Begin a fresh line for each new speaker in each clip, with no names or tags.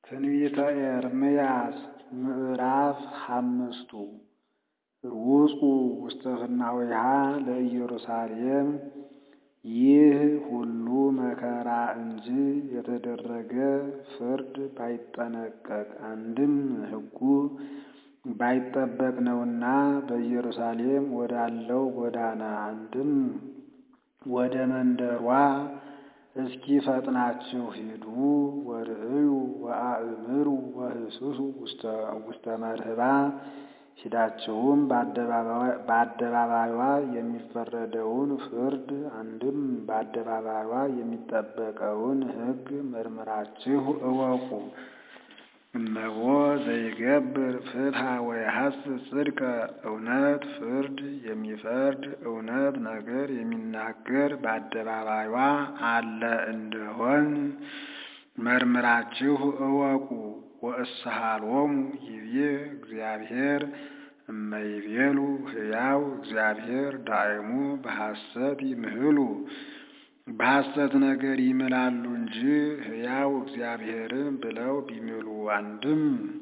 ትንቢተ ኤርምያስ ምዕራፍ ሓምስቱ ርውፁ ውስተ ፍናዊሃ ለኢየሩሳሌም ይህ ሁሉ መከራ እንጂ የተደረገ ፍርድ ባይጠነቀቅ አንድም ሕጉ ባይጠበቅ ነውና በኢየሩሳሌም ወዳለው ጎዳና አንድም ወደ መንደሯ እስኪ ፈጥናችሁ ሂዱ ወርእዩ ወአእምሩ ወህስሱ ውስተ መርህባ ሂዳችሁም በአደባባይዋ የሚፈረደውን ፍርድ አንድም በአደባባይዋ የሚጠበቀውን ሕግ መርምራችሁ እወቁ። እመቦ ዘይገብር ፍትሐ ወየሐስስ ጽድቀ እውነት ፍርድ የሚፈርድ እውነት ነገር የሚናገር በአደባባይዋ አለ እንደሆን መርምራችሁ እወቁ። ወእስሃሎሙ ይቤ እግዚአብሔር እመይቤሉ ሕያው እግዚአብሔር ዳእሙ በሐሰት ይምህሉ በሐሰት ነገር ይምላሉ እንጂ ሕያው እግዚአብሔርን ብለው ቢምሉ አንድም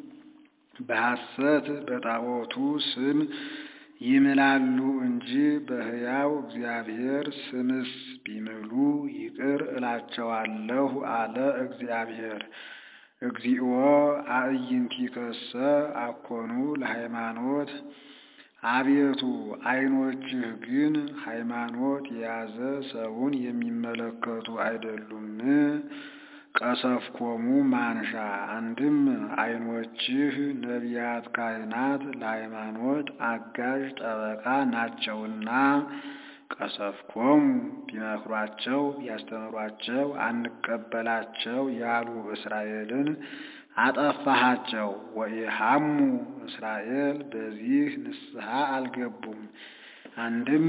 በሐሰት በጣዖቱ ስም ይምላሉ እንጂ በሕያው እግዚአብሔር ስምስ ቢምሉ ይቅር እላቸዋለሁ አለ እግዚአብሔር። እግዚኦ አዕይንቲከሰ አኮኑ ለሃይማኖት አቤቱ ዓይኖችህ ግን ሃይማኖት የያዘ ሰውን የሚመለከቱ አይደሉም። ቀሰፍኮሙ ማንሻ አንድም ዓይኖችህ ነቢያት ካህናት ለሃይማኖት አጋዥ ጠበቃ ናቸውና ቀሰፍኮሙ ቢመክሯቸው ቢያስተምሯቸው አንቀበላቸው ያሉ እስራኤልን አጠፋሃቸው። ወኢሃሙ እስራኤል በዚህ ንስሐ አልገቡም። አንድም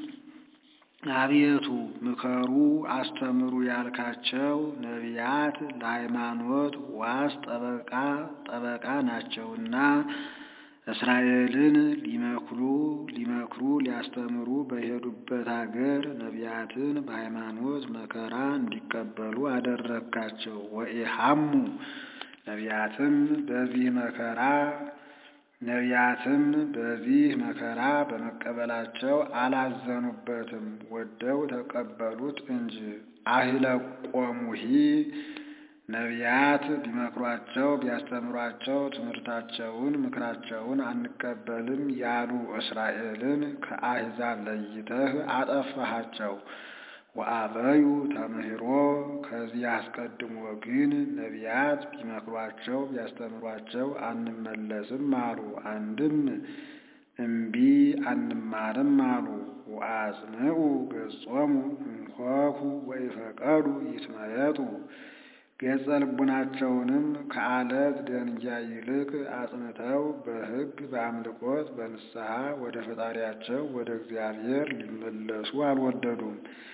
አቤቱ ምከሩ አስተምሩ ያልካቸው ነቢያት ለሃይማኖት ዋስ ጠበቃ ጠበቃ ናቸውና እስራኤልን ሊመክሩ ሊመክሩ ሊያስተምሩ በሄዱበት አገር ነቢያትን በሃይማኖት መከራ እንዲቀበሉ አደረግካቸው። ወኢሃሙ ነቢያትም በዚህ መከራ ነቢያትም በዚህ መከራ በመቀበላቸው አላዘኑበትም፣ ወደው ተቀበሉት እንጂ። አህለቆሙሂ ነቢያት ቢመክሯቸው ቢያስተምሯቸው ትምህርታቸውን ምክራቸውን አንቀበልም ያሉ እስራኤልን ከአሕዛብ ለይተህ አጠፋሃቸው። ወአበዩ ተምህሮ ከዚህ አስቀድሞ ግን ነቢያት ቢመክሯቸው ቢያስተምሯቸው አንመለስም አሉ። አንድም እምቢ አንማርም አሉ። ወአጽንዑ ገጾሙ እንኮኩ ወይፈቀዱ ይትመየጡ ገጸ ልቡናቸውንም ከአለት ደንጊያ ይልቅ አጽንተው በሕግ በአምልኮት በንስሐ ወደ ፈጣሪያቸው ወደ እግዚአብሔር ሊመለሱ አልወደዱም።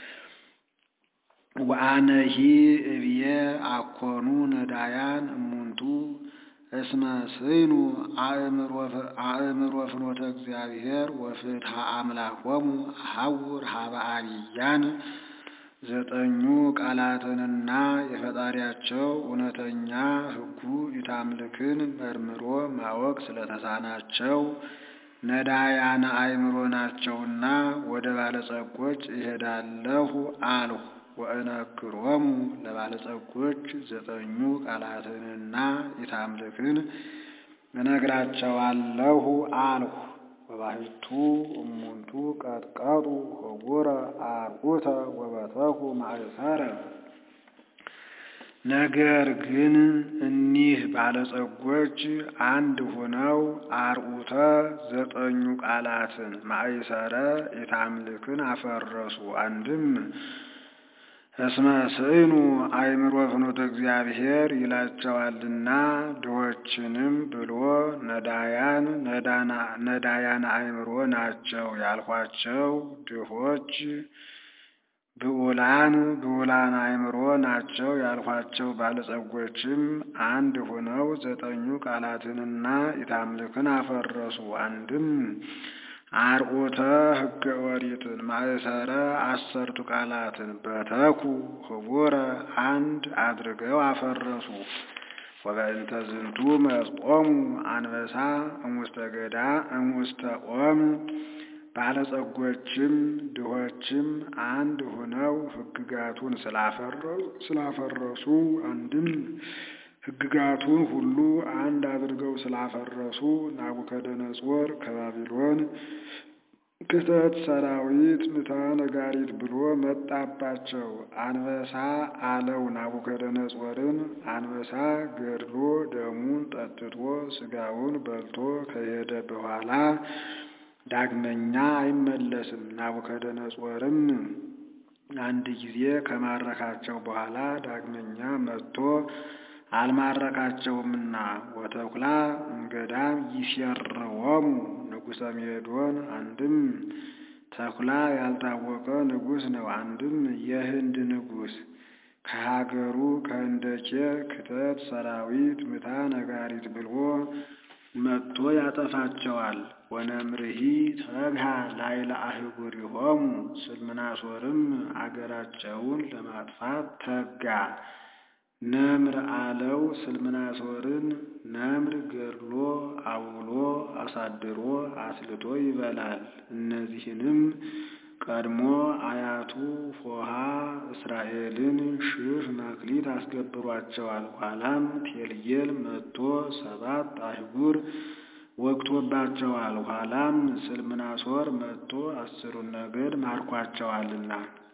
ወአነሂ እብየ አኮኑ ነዳያን እሙንቱ እስመ ስኑ አእምሮ ፍኖተ እግዚአብሔር ወፍትሐ አምላኮሙ አሐውር ሀበ አብያን ዘጠኙ ቃላትንና የፈጣሪያቸው እውነተኛ ሕጉ ኢታምልክን መርምሮ ማወቅ ስለተሳናቸው ነዳያነ አእምሮ ናቸውና ወደ ባለጸጎች እሄዳለሁ አልሁ። ወእነግሮሙ ለባለጸጎች ዘጠኙ ቃላትንና ኢታምልክን እነግራቸዋለሁ አልሁ። ወባሕቱ እሙንቱ ቀጥቀጡ ህቡረ አርዑተ ወበተኩ ማእሰረ። ነገር ግን እኒህ ባለጸጎች አንድ ሆነው አርዑተ ዘጠኙ ቃላትን ማእሰረ ኢታምልክን አፈረሱ። አንድም እስመ ስዕኑ አእምሮ ፍኖተ እግዚአብሔር ይላቸዋልና ድሆችንም ብሎ ነዳያን ነዳያን አእምሮ ናቸው ያልኋቸው ድሆች ብዑላን ብዑላን አእምሮ ናቸው ያልኋቸው ባለጸጎችም አንድ ሆነው ዘጠኙ ቃላትንና ኢታምልክን አፈረሱ። አንድም አርዑተ ሕገ ኦሪትን ማእሰረ አሰርቱ ቃላትን በተኩ ህቡረ አንድ አድርገው አፈረሱ። ወበእንተ ዝንቱ መጾሙ አንበሳ እሙስተ ገዳ እሙስተ ኦም ባለጸጎችም ድሆችም አንድ ሆነው ሕግጋቱን ስላፈረሱ አንድም ሕግጋቱን ሁሉ አንድ አድርገው ስላፈረሱ ናቡከደነጾር ከባቢሎን ክተት ሰራዊት ምታ ነጋሪት ብሎ መጣባቸው። አንበሳ አለው ናቡከደነጾርን አንበሳ ገድሎ ደሙን ጠጥቶ ስጋውን በልቶ ከሄደ በኋላ ዳግመኛ አይመለስም። ናቡከደነጾርም አንድ ጊዜ ከማረካቸው በኋላ ዳግመኛ መጥቶ አልማረካቸውምና ወተኩላ እምገዳም ይሴርዎሙ ንጉሰ ሜዶን አንድም ተኩላ ያልታወቀ ንጉሥ ነው። አንድም የህንድ ንጉሥ ከሀገሩ ከህንደኬ ክተት ሰራዊት ምታ ነጋሪት ብሎ መጥቶ ያጠፋቸዋል። ወነምርሂ ተግሃ ላይለ አህጉሪሆሙ ስልምናሶርም አገራቸውን ለማጥፋት ተጋ። ነምር አለው ስልምናሶርን ነምር ገድሎ አውሎ አሳድሮ አስልቶ ይበላል። እነዚህንም ቀድሞ አያቱ ፎሃ እስራኤልን ሺህ መክሊት አስገብሯቸዋል። ኋላም ቴልጌል መጥቶ ሰባት አህጉር ወግቶባቸዋል። ኋላም ስልምናሶር መጥቶ አስሩን ነገድ ማርኳቸዋልና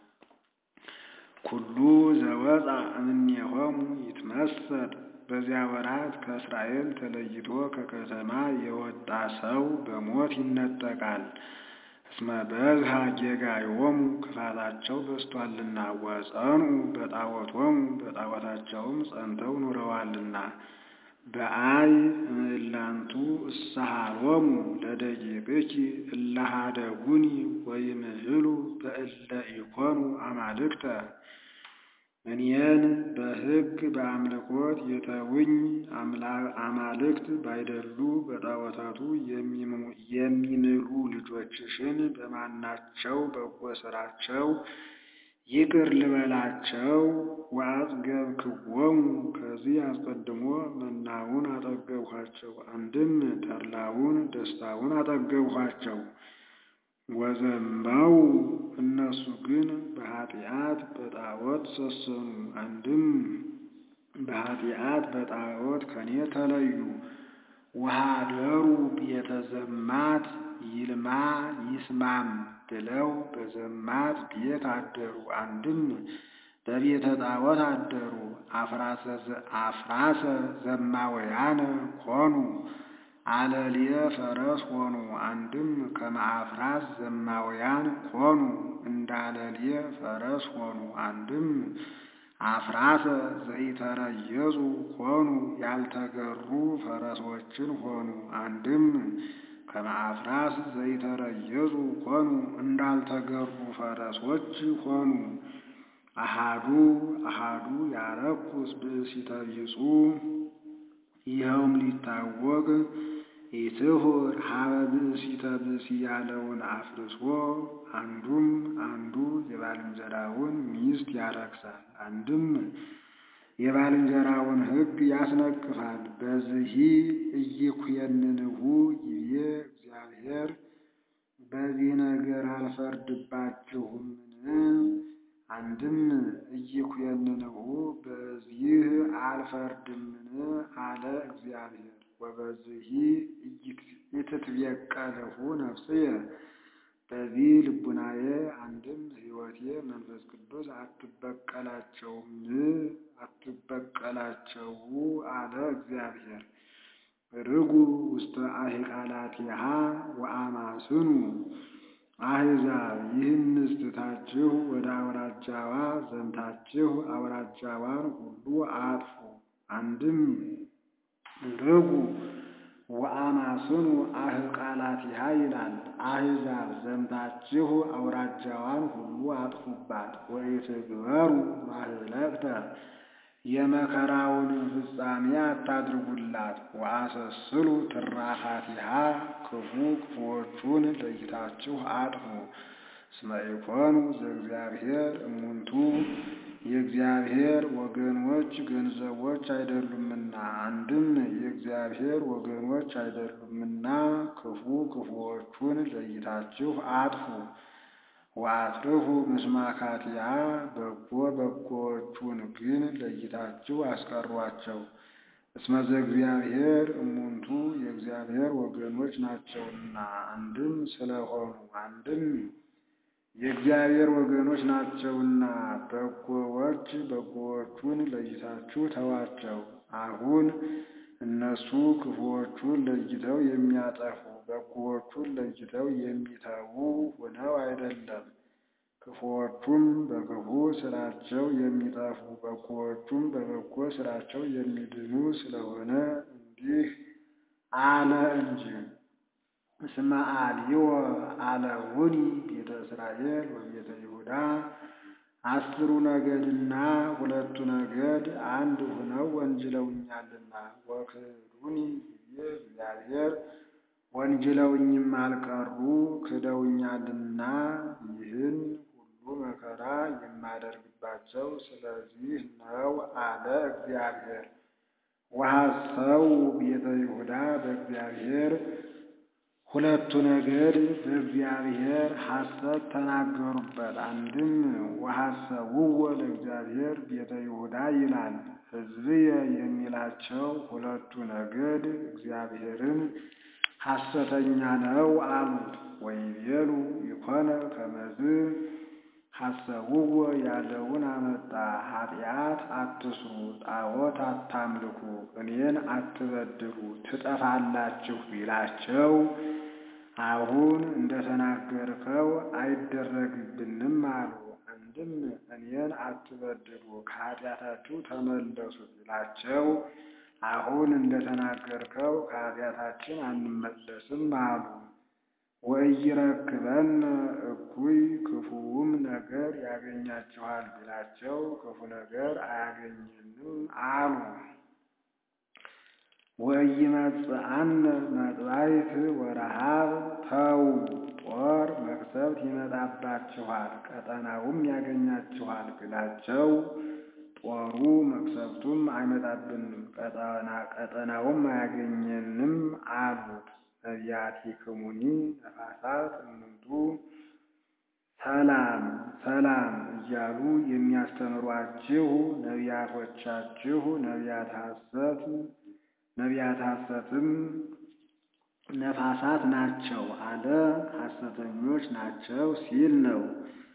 ኩሉ ዘወፃ እምኔሆሙ ይትመሰጥ በዚያ ወራት ከእስራኤል ተለይቶ ከከተማ የወጣ ሰው በሞት ይነጠቃል። እስመ በዝሃ ጌጋዮሙ ክፋታቸው በዝቷልና ወጸንኡ በጣዖቶሙ በጣዖታቸውም ጸንተው ኑረዋልና በአይ እምላንቱ እሳሃሎሙ ለደቂቅኪ እለሃደጉኒ ወይምህሉ በእለ ኢኮኑ አማልክተ እኔን በሕግ በአምልኮት የተውኝ አማልክት ባይደሉ በጣዖታቱ የሚምሉ ልጆችሽን በማናቸው በጎ ሥራቸው ይቅር ልበላቸው። ወአጽገብክዎሙ ከዚህ አስቀድሞ መናውን አጠገብኋቸው፣ አንድም ተድላውን ደስታውን አጠገብኋቸው። ወዘንባው እነሱ ግን በኃጢአት በጣዖት ሰሰኑ፣ አንድም በኃጢአት በጣዖት ከኔ ተለዩ። ወኀደሩ ቤተ ዘማት ይልማ ይስማም ብለው በዘማት ቤት አደሩ፣ አንድም በቤተ ጣዖት አደሩ። አፍራሰ ዘማውያነ ኮኑ አለልየ ፈረስ ሆኑ፣ አንድም ከመአፍራስ ዘማውያን ኮኑ እንዳለልየ ፈረስ ሆኑ፣ አንድም አፍራሰ ዘኢተረየጹ ኮኑ ያልተገሩ ፈረሶችን ሆኑ፣ አንድም ከመአፍራስ ዘይተረየጹ ኮኑ እንዳልተገሩ ፈረሶች ሆኑ። አሃዱ አሃዱ ያረኩስ ብእሲተ ቢጹ ይኸውም ሊታወቅ ኢትሁር ሀበ ብእሲተ ብእሲ ያለውን አፍርሶ አንዱም አንዱ የባልንጀራውን ሚስት ያረክሳል፣ አንድም የባልንጀራውን ሕግ ያስነቅፋል። በዚህ ኢይኩየንንሁ ይቤ እግዚአብሔር በዚህ ነገር አልፈርድባችሁምን? አንድም ኢይኩየንንሁ በዚህ አልፈርድምን አለ እግዚአብሔር። ወበዚህ ኢትትቤቀልሁ ነፍስየ በዚህ ልቡናዬ አንድም ሕይወቴ መንፈስ ቅዱስ አትበቀላቸውም አትበቀላቸው አለ እግዚአብሔር። ርጉ ውስተ አሂቃላቲሃ ወአማስኑ አሕዛብ ይህን ትታችሁ ወደ አውራጃዋ ዘምታችሁ አውራጃዋን ሁሉ አጥፉ። አንድም ርጉ ወአማስኑ አህቃላቲሃ ይላል። አሕዛብ ዘምታችሁ አውራጃዋን ሁሉ አጥፉባት። ወኢትግበሩ ማህለቅተ የመከራውን ፍጻሜ አታድርጉላት። ወአሰስሉ ትራፋቲሃ ክፉ ክፉዎቹን ለይታችሁ አጥፉ። እስመ ኢኮኑ ዘእግዚአብሔር እሙንቱ የእግዚአብሔር ወገኖች ገንዘቦች አይደሉምና፣ አንድም የእግዚአብሔር ወገኖች አይደሉምና ክፉ ክፉዎቹን ለይታችሁ አጥፉ። ወአትርፉ ምስማካቲሃ በጎ በጎዎቹን ግን ለይታችሁ አስቀሯቸው። እስመ ዘእግዚአብሔር እሙንቱ የእግዚአብሔር ወገኖች ናቸውና፣ አንድም ስለሆኑ አንድም የእግዚአብሔር ወገኖች ናቸውና በጎዎች በጎዎቹን ለይታችሁ ተዋቸው። አሁን እነሱ ክፉዎቹን ለይተው የሚያጠፉ በጎዎቹን ለይተው የሚተዉ ሆነው አይደለም። ክፉዎቹም በክፉ ስራቸው የሚጠፉ በጎዎቹም በበጎ ስራቸው የሚድኑ ስለሆነ እንዲህ አለ እንጂ። እስመ አልይወ አለውኒ ቤተ እስራኤል ወቤተ ይሁዳ አስሩ ነገድና ሁለቱ ነገድ አንድ ሆነው ወንጅለውኛልና ወክዱኒ ጊዜ እግዚአብሔር ወንጅለውኝም አልቀሩ ክደውኛልና ይህን ሁሉ መከራ የማደርግባቸው ስለዚህ ነው አለ እግዚአብሔር። ወሐሰው ቤተ ይሁዳ በእግዚአብሔር ሁለቱ ነገድ በእግዚአብሔር ሐሰት ተናገሩበት። አንድም ወሐሰውዎ ለእግዚአብሔር ቤተ ይሁዳ ይላል። ሕዝብየ የሚላቸው ሁለቱ ነገድ እግዚአብሔርን ሐሰተኛ ነው አሉት። ወይቤሉ ይኮነ ከመዝ ሐሰውዎ ያለውን አመጣ። ኃጢአት አትስሩ፣ ጣዖት አታምልኩ፣ እኔን አትበድሉ፣ ትጠፋላችሁ ቢላቸው አሁን እንደተናገርከው አይደረግብንም አሉ። አንድም እኔን አትበድሉ ከኃጢአታችሁ ተመለሱ ቢላቸው አሁን እንደተናገርከው ከኃጢአታችን አንመለስም አሉ። ወኢይረክበነ እኩይ ክፉውም ነገር ያገኛችኋል ቢላቸው ክፉ ነገር አያገኘንም አሉ። ወኢይመጽአነ መጥባይት ወረሃብ ተው ጦር መቅሰፍት ይመጣባችኋል ቀጠናውም ያገኛችኋል ቢላቸው ጦሩ መቅሰፍቱም አይመጣብንም ቀጠናውም አያገኘንም አሉት። ነቢያቲክሙኒ ነፋሳት እሙንቱ ሰላም ሰላም እያሉ የሚያስተምሯችሁ ነቢያቶቻችሁ ነቢያት ሐሰት ነቢያት ሐሰትም ነፋሳት ናቸው አለ። ሐሰተኞች ናቸው ሲል ነው።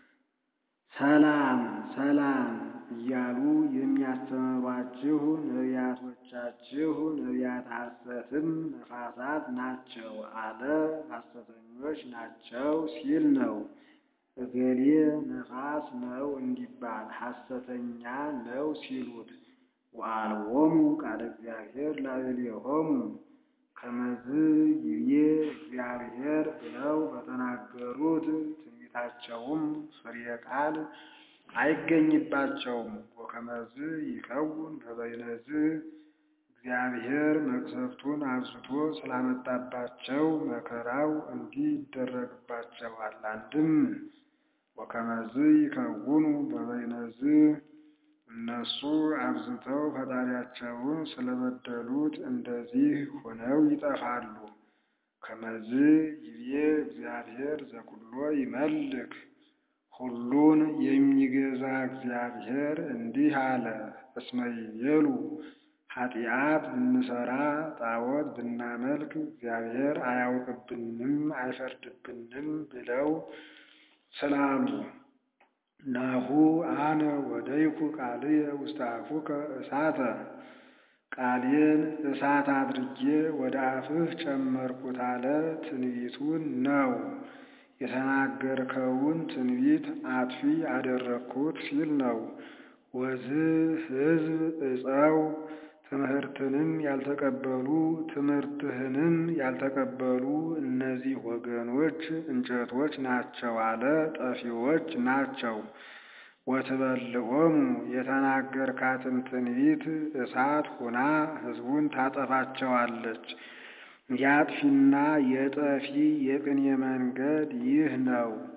ሰላም ሰላም እያሉ የሚያስተምሯችሁ ነቢያቶቻችሁ ነቢያት ሐሰትም ነፋሳት ናቸው አለ። ሐሰተኞች ናቸው ሲል ነው። እገሌ ነፋስ ነው እንዲባል ሐሰተኛ ነው ሲሉት ወአልቦሙ ቃለ እግዚአብሔር ላዕሌሆሙ ከመዝ ይቤ እግዚአብሔር ብለው በተናገሩት ትንቢታቸውም ፍሬ ቃል አይገኝባቸውም። ወከመዝ ይከውን በበይነዝ እግዚአብሔር መቅሰፍቱን አብዝቶ ስላመጣባቸው መከራው እንዲህ ይደረግባቸዋል። አንድም ወከመዝ ይከውኑ በበይነዝ እነሱ አብዝተው ፈጣሪያቸውን ስለበደሉት እንደዚህ ሆነው ይጠፋሉ። ከመዝ ይቤ እግዚአብሔር ዘኩሎ ይመልክ ሁሉን የሚገዛ እግዚአብሔር እንዲህ አለ። እስመ ይቤሉ ኃጢአት ብንሰራ ጣዖት ብናመልክ እግዚአብሔር አያውቅብንም አይፈርድብንም ብለው ስላሉ ናሁ አነ ወደይኩ ቃልየ ውስተ አፉከ እሳተ ቃሌን እሳት አድርጌ ወደ አፍህ ጨመርኩት አለ። ትንቢቱን ነው የተናገርከውን ትንቢት አጥፊ አደረግኩት ሲል ነው። ወዝ ሕዝብ እፀው ትምህርትንም ያልተቀበሉ ትምህርትህንም ያልተቀበሉ እነዚህ ወገኖች እንጨቶች ናቸው አለ። ጠፊዎች ናቸው። ወትበልዖሙ የተናገርካትን ትንቢት እሳት ሆና ሕዝቡን ታጠፋቸዋለች። የአጥፊና የጠፊ የቅኔ መንገድ ይህ ነው።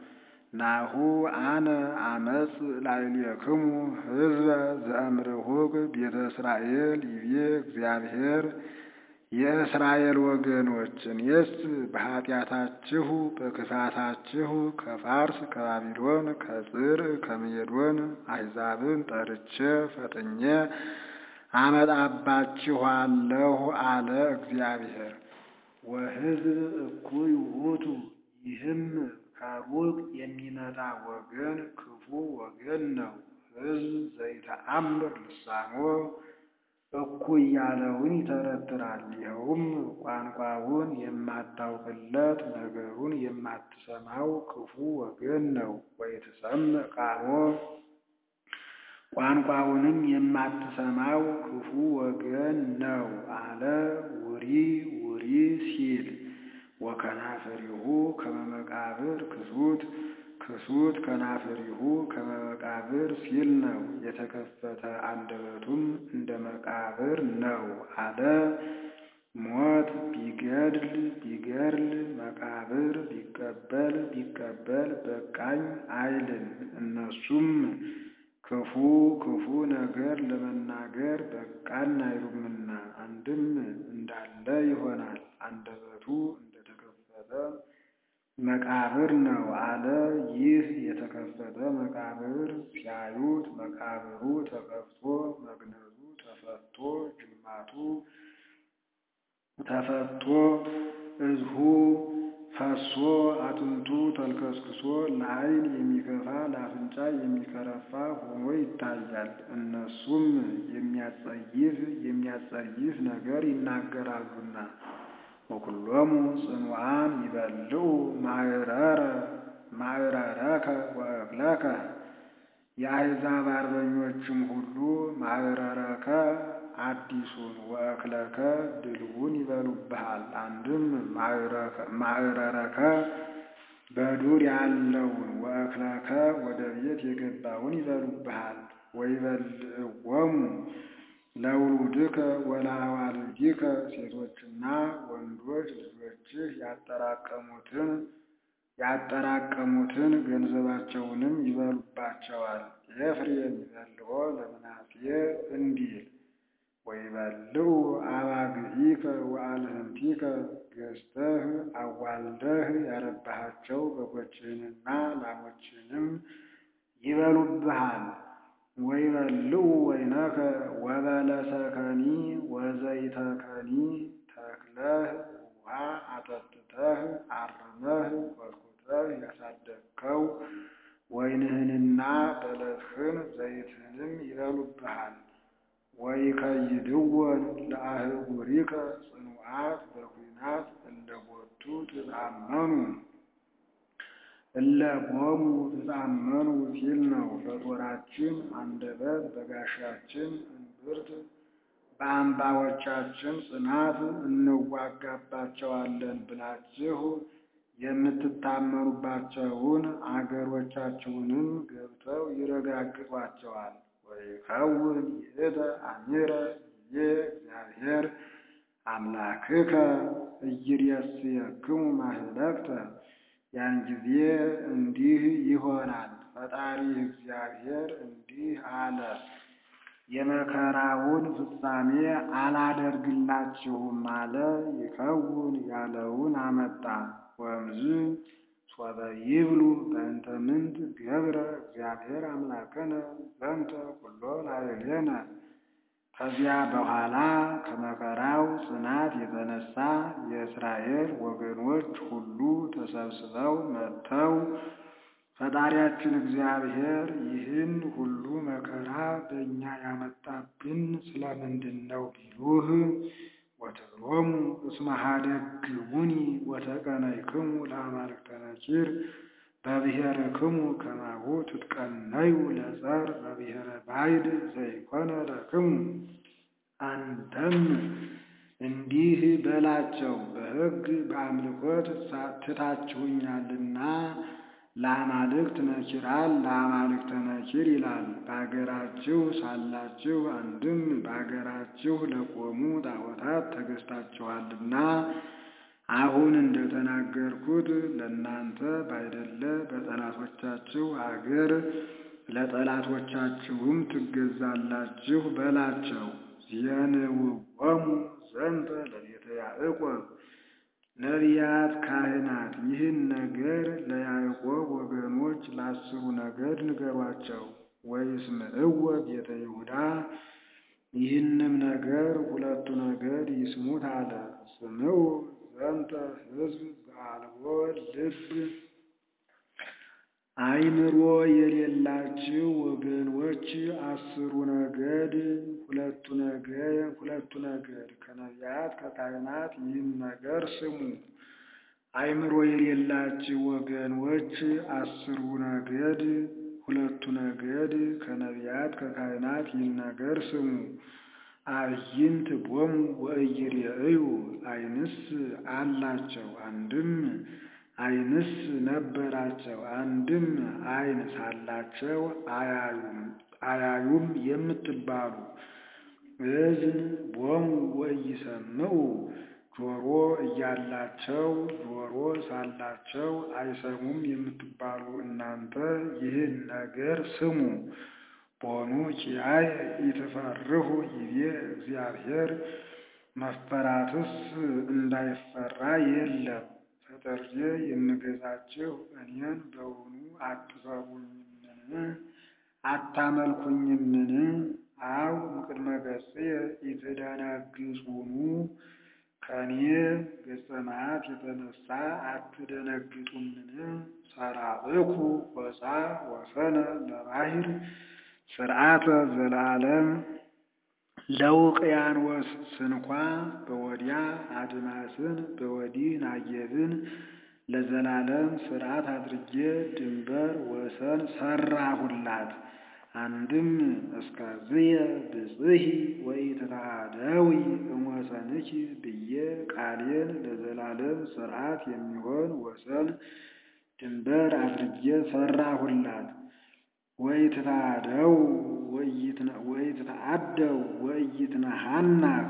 ናሁ አነ አመፅ ላዕሌክሙ ሕዝበ ዘእምርሁቅ ቤተ እስራኤል ይቤ እግዚአብሔር የእስራኤል ወገኖች እኔስ በኃጢአታችሁ በክፋታችሁ ከፋርስ ከባቢሎን ከጽር ከሜዶን አሕዛብን ጠርቼ ፈጥኜ አመጣባችኋለሁ አለ እግዚአብሔር። ወሕዝብ እኩይ ውእቱ ይህም ከሩቅ የሚመጣ ወገን ክፉ ወገን ነው። ሕዝብ ዘይተአምር ልሳኖ እኩይ ያለውን ይተረትራል። ይኸውም ቋንቋውን የማታውቅለት ነገሩን የማትሰማው ክፉ ወገን ነው። ወይትሰምዕ ቃሎ ቋንቋውንም የማትሰማው ክፉ ወገን ነው አለ ውሪ ውሪ ሲል ወከናፍሪሁ ከመ መቃብር ክሱት ክሱት ከናፍሪሁ ከመ መቃብር ሲል ነው። የተከፈተ አንደበቱም እንደ መቃብር ነው አለ። ሞት ቢገድል ቢገድል መቃብር ቢቀበል ቢቀበል በቃኝ አይልም። እነሱም ክፉ ክፉ ነገር ለመናገር በቃን አይሉምና አንድም እንዳለ ይሆናል። አንደበቱ እንደተከፈተ መቃብር ነው አለ። ይህ የተከፈተ መቃብር ሲያዩት መቃብሩ ተከፍቶ መግነዙ ተፈቶ ጅማቱ ተፈቶ እዝሁ ፈሶ አጥንቱ ተልከስክሶ ለዓይን የሚከፋ ለአፍንጫ የሚከረፋ ሆኖ ይታያል። እነሱም የሚያጸይፍ የሚያጸይፍ ነገር ይናገራሉና ወኩሎሙ ጽኑዓን ይበልዑ ማዕረረ ማዕረረከ ወእክለከ የአሕዛብ አርበኞችም ሁሉ ማዕረረከ አዲሱን ወእክለከ ድልውን ይበሉብሃል። አንድም ማዕረረከ በዱር ያለውን ወእክለከ ወደ ቤት የገባውን ይበሉብሃል። ወይበልዕዎሙ ለውሉድከ ወለአዋልዲከ ሴቶችና ወንዶች ልጆችህ ያጠራቀሙትን ያጠራቀሙትን ገንዘባቸውንም ይበሉባቸዋል። ኤፍሬም ይበልዖ ለምናሴ እንዲል ወይበልዑ አባግዒከ ወአልህንቲከ ገዝተህ አዋልደህ ያረባሃቸው በጎችህንና ላሞችህንም ይበሉብሃል። ወይበልዑ ወይነከ ወበለሰከኒ ወዘይተከኒ ተክለህ ውሃ አጠጥተህ አርመህ ኮትኩተህ ያሳደግከው ወይንህንና በለስህን ዘይትህንም ይበሉብሃል። ወይከይድወን ለአህጉሪከ ጽኑዓት በኩናት እለ ቦቱ ትጣመኑ እለ ቦሙ ትጣመኑ ሲል ነው። በጦራችን አንደበት በጋሻችን እምብርት በአምባዎቻችን ጽናት እንዋጋባቸዋለን ብላችሁ የምትታመኑባቸውን አገሮቻችሁንም ገብተው ይረጋግጧቸዋል። ወይከውን ይእተ አሚረ ይቤ እግዚአብሔር አምላክከ ኢይሬስየክሙ ማኅለቅተ ያን ጊዜ እንዲህ ይሆናል። ፈጣሪ እግዚአብሔር እንዲህ አለ፣ የመከራውን ፍጻሜ አላደርግላችሁም አለ። ይከውን ያለውን አመጣ። ወእምዝ ሶበ ይብሉ በእንተ ምንት ገብረ እግዚአብሔር አምላክነ ዘንተ ኩሎ ላዕሌነ ከዚያ በኋላ ከመከራው ጽናት የተነሳ የእስራኤል ወገኖች ሁሉ ተሰብስበው መጥተው ፈጣሪያችን እግዚአብሔር ይህን ሁሉ መከራ በእኛ ያመጣብን ስለምንድን ነው ቢሉህ ወትብሎሙ እስመ ኀደግሙኒ ወተቀነይክሙ ለአማልክተ ነኪር በብሔርክሙ ከማሁ ትትቀነዩ ለጸር በብሔረ ባዕድ ዘይኮነ ለክሙ። አንተም እንዲህ በላቸው፣ በሕግ በአምልኮት ትታችሁኛልና ለአማልክት ነኪራል ለአማልክተ ነኪር ይላል። በአገራችሁ ሳላችሁ አንድም በአገራችሁ ለቆሙ ጣዖታት ተገዝታችኋልና አሁን እንደተናገርኩት ለእናንተ ባይደለ በጠላቶቻችሁ አገር ለጠላቶቻችሁም ትገዛላችሁ በላቸው። ዜንውዎሙ ዘንተ ለቤተ ያዕቆብ ነቢያት፣ ካህናት ይህን ነገር ለያዕቆብ ወገኖች ለአስሩ ነገድ ንገሯቸው። ወይስምዕዎ ቤተ ይሁዳ ይህንም ነገር ሁለቱ ነገድ ይስሙት አለ። ስምዑ ዘንተ ሕዝብ ዘአልቦ ልብ አእምሮ የሌላችሁ ወገኖች አስሩ ነገድ ሁለቱ ነገድ ሁለቱ ነገድ ከነቢያት ከካህናት ይህን ነገር ስሙ። አእምሮ የሌላችሁ ወገኖች አስሩ ነገድ ሁለቱ ነገድ ከነቢያት ከካህናት ይህን ነገር ስሙ። አዕይንት ቦሙ ወኢይሬእዩ ዓይንስ አላቸው አንድም ዓይንስ ነበራቸው አንድም ዓይን ሳላቸው አያዩም አያዩም የምትባሉ እዝን ቦሙ ወኢይሰምዑ ጆሮ እያላቸው ጆሮ ሳላቸው አይሰሙም የምትባሉ እናንተ ይህን ነገር ስሙ። ቦኑ ኪያየ ኢትፈርሁ ይቤ እግዚአብሔር መፈራትስ እንዳይፈራ የለም። ፈጥሬ የምገዛችሁ እኔን በውኑ አትፈሩኝምን? አታመልኩኝምን? አው እምቅድመ ገጽየ ኢትደነግጹኑ ከእኔ ገጸ መዓት የተነሳ አትደነግጡምን? ሰራዕኩ ሆፃ ወሰነ ለባሕር ስርዓተ ዘለዓለም ለውቅያኖስ ስንኳ በወዲያ አድማስን በወዲህ ናጌብን ለዘላለም ስርዓት አድርጌ ድንበር ወሰን ሰራሁላት። አንድም እስከዝየ ብጽሒ ወኢትተአደዊ እምወሰንኪ ብዬ ቃሌን ለዘላለም ስርዓት የሚሆን ወሰን ድንበር አድርጌ ሰራሁላት። ወኢትተአደው ወኢትተአደው ወኢይትነሐናህ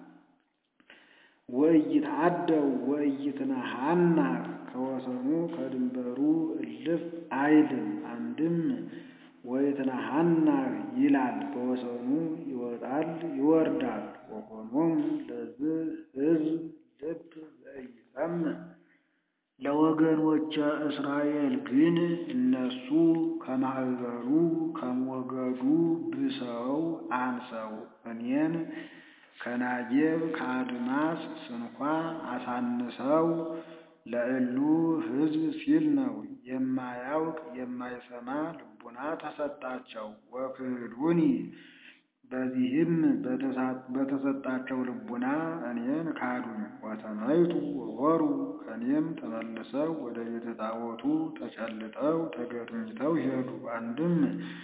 ወኢይትአደው ወኢይትነሐናህ ከወሰኑ ከድንበሩ እልፍ አይልም። አንድም ወኢትነሐናህ ይላል በወሰኑ ይወጣል ይወርዳል። ወኮኖሙ ለዝህ ሕዝብ ልብ ዘኢይሰምዕ ለወገኖቼ እስራኤል ግን እነሱ ከማኅበሩ ከሞገዱ ብሰው አንሰው እኔን ከናጌብ ከአድማስ ስንኳ አሳንሰው ለእሉ ሕዝብ ሲል ነው። የማያውቅ የማይሰማ ልቡና ተሰጣቸው። ወክህዱኒ በዚህም በተሰጣቸው ልቡና እኔን ካዱኝ። ወተመይቱ ወወሩ ከእኔም ተመልሰው ወደ ቤተ ጣዖቱ ተጨልጠው ተገርኝተው ሄዱ። አንድም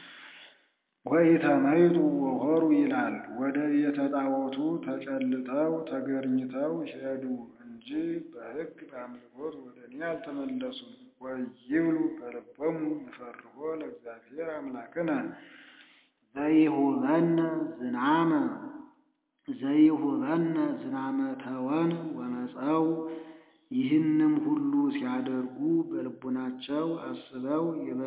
ወኢተመይቱ ወሆሩ ይላል። ወደ ቤተ ጣዖቱ ተጨልጠው ተገርኝተው ሄዱ እንጂ በሕግ በአምልኮት ወደ እኔ አልተመለሱም። ወይብሉ በልቦሙ ንፈርሆ ለእግዚአብሔር አምላክነ ዘይሁበነ ዝናመ ዘይሁበነ ዝናመ ተወን ወመፀው ይህንም ሁሉ ሲያደርጉ በልቡናቸው አስበው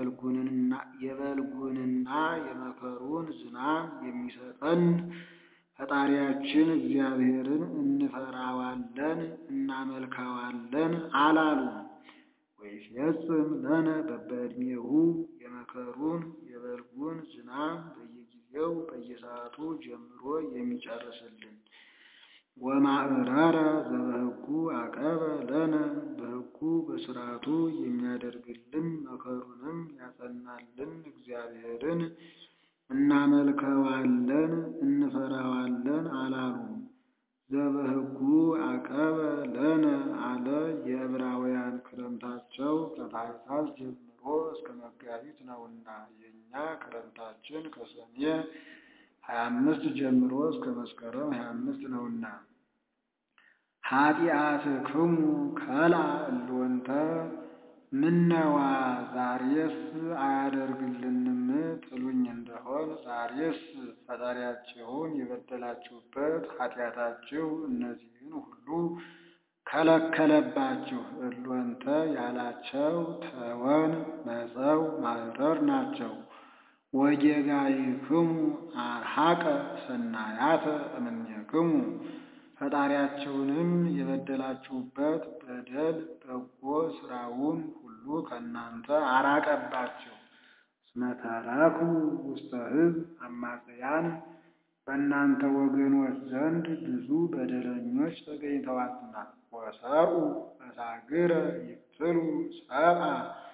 የበልጉንና የመከሩን ዝናብ የሚሰጠን ፈጣሪያችን እግዚአብሔርን እንፈራዋለን እናመልካዋለን አላሉ። ወይፈጽም ለነ በበዕድሜሁ የመከሩን የበልጉን ዝናብ በየጊዜው በየሰዓቱ ጀምሮ የሚጨርስልን ወማዕረረ ዘበሕጉ አቀበ ለነ በሕጉ በሥርዓቱ የሚያደርግልን መከሩንም ያጸናልን እግዚአብሔርን እናመልከዋለን እንፈራዋለን አላሉ። ዘበሕጉ አቀበ ለነ አለ የዕብራውያን ክረምታቸው ከታኅሳስ ጀምሮ እስከ መጋቢት ነውና የእኛ ክረምታችን ከሰኔ ሀያ አምስት ጀምሮ እስከ መስከረም ሀያ አምስት ነውና ኃጢአትክሙ ከልአ እልወንተ ምነዋ ዛሬስ አያደርግልንም ትሉኝ እንደሆን ዛሬስ ፈጣሪያችሁን የበደላችሁበት ኃጢአታችሁ እነዚህን ሁሉ ከለከለባችሁ። እሎንተ ያላቸው ተወን መጸው ማዕረር ናቸው። ወጌጋይክሙ አርሐቀ ሰናያተ እምኔክሙ ፈጣሪያችሁንም የበደላችሁበት በደል በጎ ሥራውን ሁሉ ከእናንተ አራቀባችሁ። እስመ ተረኩ ውስተ ሕዝብ አማጽያን በእናንተ ወገኖች ዘንድ ብዙ በደለኞች ተገኝተዋልና። ወሰብኡ መሳግረ ይቅትሉ ሰብአ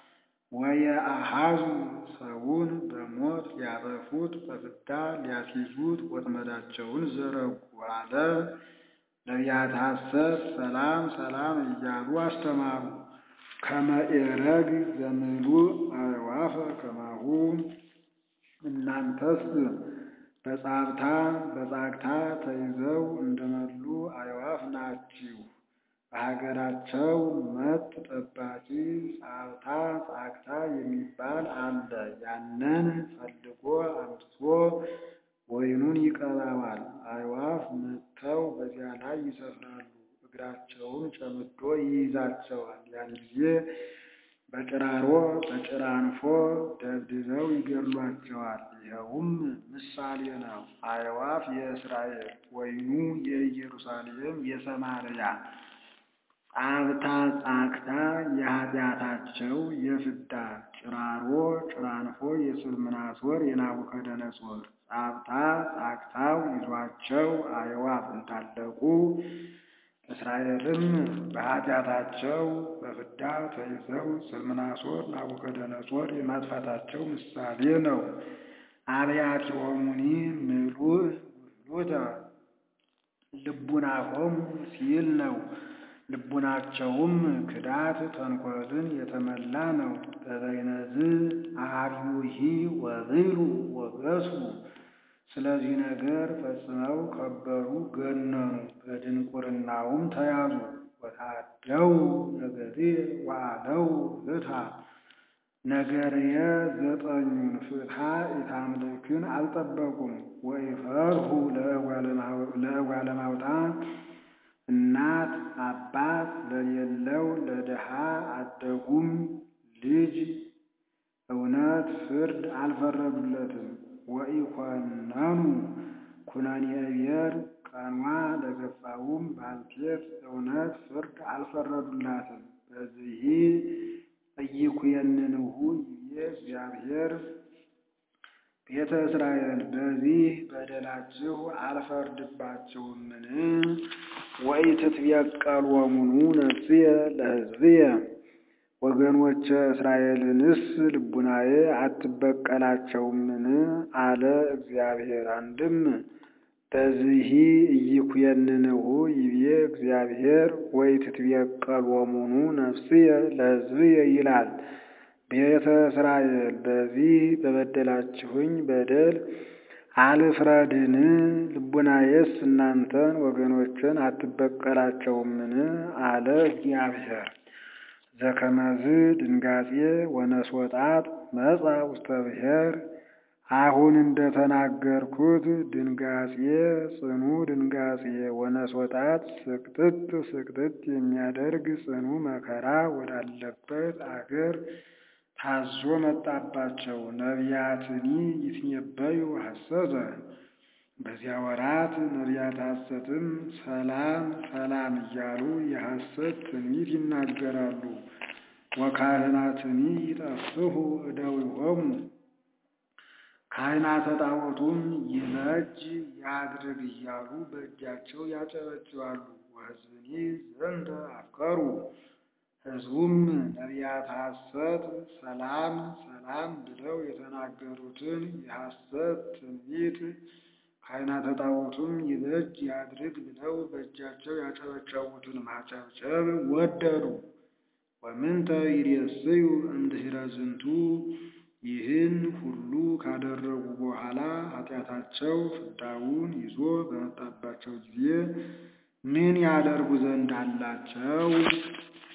ወየአሃዙ ሰውን በሞት ሊያጠፉት በፍዳ ሊያስይዙት ወጥመዳቸውን ዘረጉ አለ። ነቢያተ ሐሰት ሰላም ሰላም እያሉ አስተማሩ። ከመ ኤረግ ዘምሉእ አዕዋፈ ከማሁ እናንተስ በጻብታ በጻግታ ተይዘው እንደመሉ አዕዋፍ ናችሁ። በሀገራቸው መጥ ጠባቂ ጻብታ ጻግታ የሚባል አለ። ያንን ፈልጎ አምጥቶ ወይኑን ይቀባዋል። አዕዋፍ መጥተው በዚያ ላይ ይሰፍራሉ። እግራቸውን ጨምዶ ይይዛቸዋል። ያን ጊዜ በጭራሮ በጭራንፎ ደብድበው ይገድሏቸዋል። ይኸውም ምሳሌ ነው። አዕዋፍ የእስራኤል ወይኑ የኢየሩሳሌም የሰማርያ ጻብታ ጻግታ የኃጢአታቸው የፍዳ ጭራሮ ጭራንፎ የስልምናሶር የናቡከደነጾር ጻብታ ጻግታው ይዟቸው አዕዋፍ እንዳለቁ እስራኤልም በኃጢአታቸው በፍዳ ተይዘው ስልምናሶር ናቡከደነጾር የማጥፋታቸው ምሳሌ ነው። አብያቲሆሙኒ ምሉእ ውህሉተ ልቡናሆሙ ሲል ነው። ልቡናቸውም ክዳት ተንኮልን የተመላ ነው። በበይነዝ አርዩሂ ወብሉ ወገሱ ስለዚህ ነገር ፈጽመው ከበሩ ገነኑ፣ በድንቁርናውም ተያዙ። ወታደው ነገርየ ወአለው ፍትሐ ነገርየ ዘጠኙን ፍትሐ ኢታምልክን አልጠበቁም። ወኢፈርሁ ለእጓለ ማውጣ እናት አባት ለሌለው ለድሃ አደጉም ልጅ እውነት ፍርድ አልፈረዱለትም። ወኢኮነኑ ኩነኔ ብሔር ቀኗ ለገፋውም ባልቴት እውነት ፍርድ አልፈረዱላትም። በዚህ ኢይኩየንንሁ ይቤ እግዚአብሔር ቤተ እስራኤል በዚህ በደላችሁ አልፈርድባችሁምን? ወኢትትበቀሎሙኑ ነፍስየ ለሕዝብየ ወገኖቼ እስራኤልንስ ልቡናዬ አትበቀላቸውምን? አለ እግዚአብሔር። አንድም በዚህ ኢይኩየንንሁ ይቤ እግዚአብሔር ወኢትትበቀሎሙኑ ነፍስየ ለሕዝብየ ይላል። ቤተ እስራኤል በዚህ በበደላችሁኝ በደል አልፍረድን? ልቡናዬስ እናንተን ወገኖችን አትበቀላቸውምን? አለ እግዚአብሔር። ዘከመዝ ድንጋጼ ወነስወጣት መጻ ውስተ ብሔር አሁን እንደተናገርኩት ድንጋጼ ጽኑ ድንጋጼ ወነስወጣት ስቅጥጥ ስቅጥጥ የሚያደርግ ጽኑ መከራ ወዳለበት አገር ታዞ መጣባቸው። ነቢያትኒ ይትነበዩ ሐሰተ በዚያ ወራት ነቢያት ሐሰትም ሰላም ሰላም እያሉ የሐሰት ትንቢት ይናገራሉ። ወካህናትኒ ይጠፍሁ እደዊሆሙ ካህናተ ጣዖቱም ይበጅ ያድርግ እያሉ በእጃቸው ያጨበጭባሉ። ወሕዝብኒ ዘንተ አፍቀሩ ሕዝቡም ነቢያት ሐሰት ሰላም ሰላም ብለው የተናገሩትን የሐሰት ትንቢት ካህናተ ጣዖቱም ይበጅ ያድርግ ብለው በእጃቸው ያጨበጨቡትን ማጨብጨብ ወደዱ። ወምንተ ይሬስዩ እምድኅረ ዝንቱ ይህን ሁሉ ካደረጉ በኋላ ኃጢአታቸው ፍዳውን ይዞ በመጣባቸው ጊዜ ምን ያደርጉ ዘንድ አላቸው?